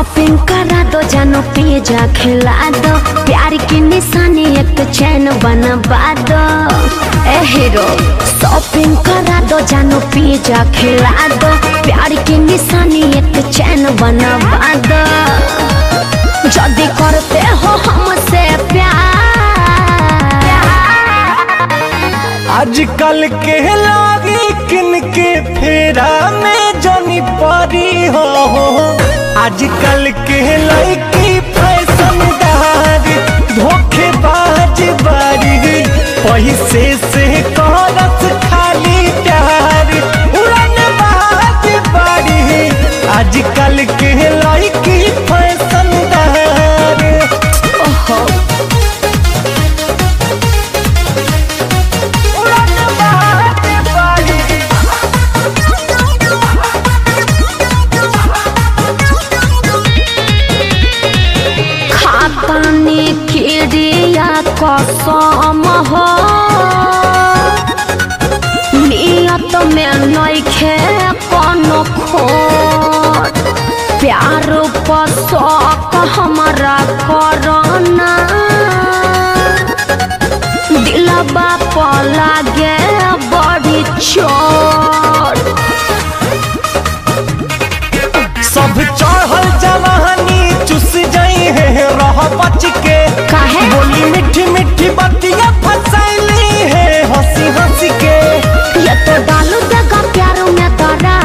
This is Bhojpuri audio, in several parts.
शॉपिंग करा दो जानो पिज्जा खिला दो प्यार की निशानी एक चैन बनवा दो ए हीरो शॉपिंग करा दो जानो पिज्जा खिला दो प्यार की निशानी एक चैन बनवा दो जल्दी करते हो हमसे प्यार आजकल के लागी किनके फेरा में जनी परी हो आजकल के लड़की फैशनदार धोखेबाज बारी पैसे से करस खाली प्यार उड़न बाज बारी आजकल के लड़की फैशनदार ओहो उड़न बाज बारी खातानी खिड़िया कसम हो नियत में नइखे कोनो खोट प्यार पर शौक हमारा करना दिलबा पर लागे बड़ी चोट सब चढ़ल जवानी चुस जाई है रह बच के काहे? बोली मीठी मीठी बतिया फसैली है हंसी हंसी के ये तो डालू देगा प्यार में दरा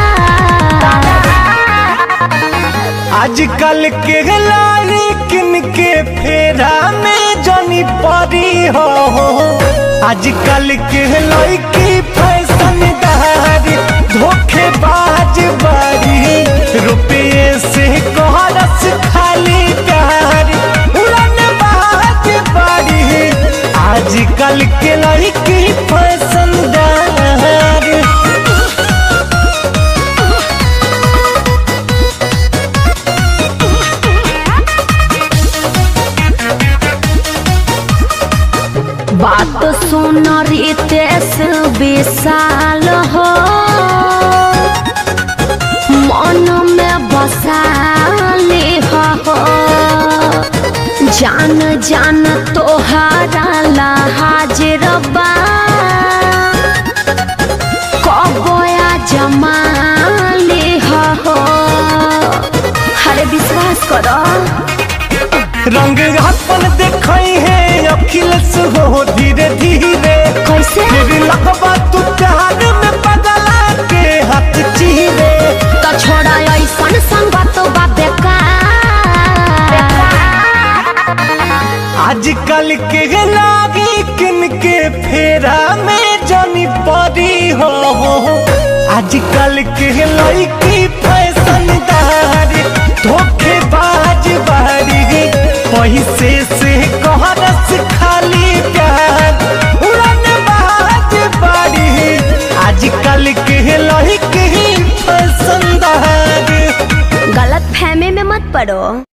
आजकल के लाली किनके फेरा में जनी परी हो आजकल के लड़की फैशनदार धोखेबाज बारी रुपये से कोहरस खाली प्यार उड़न बाज बारी आजकल के लड़की फैशनदार बात सुन रितेश विशाल हो मन में बसाली हो जान जान तोहारा ला हाजिर बा कबोया जमाली हो अरे विश्वास करो रंग अपन देखई है अखिलेश हो धीरे धीरे कैसे फिर लगबा तू प्यार में पगला के हाथ चीरे तो छोड़ा ऐसन संगत बा बेकार आजकल के लागी किनके फेरा में जनी परी हो आजकल के लड़की फैशनदार धोखेबाज बारी पैसे से कहरस खाली प्यार उड़न बाज बारी आजकल के लड़की फैशनदार गलत फहमी में मत पड़ो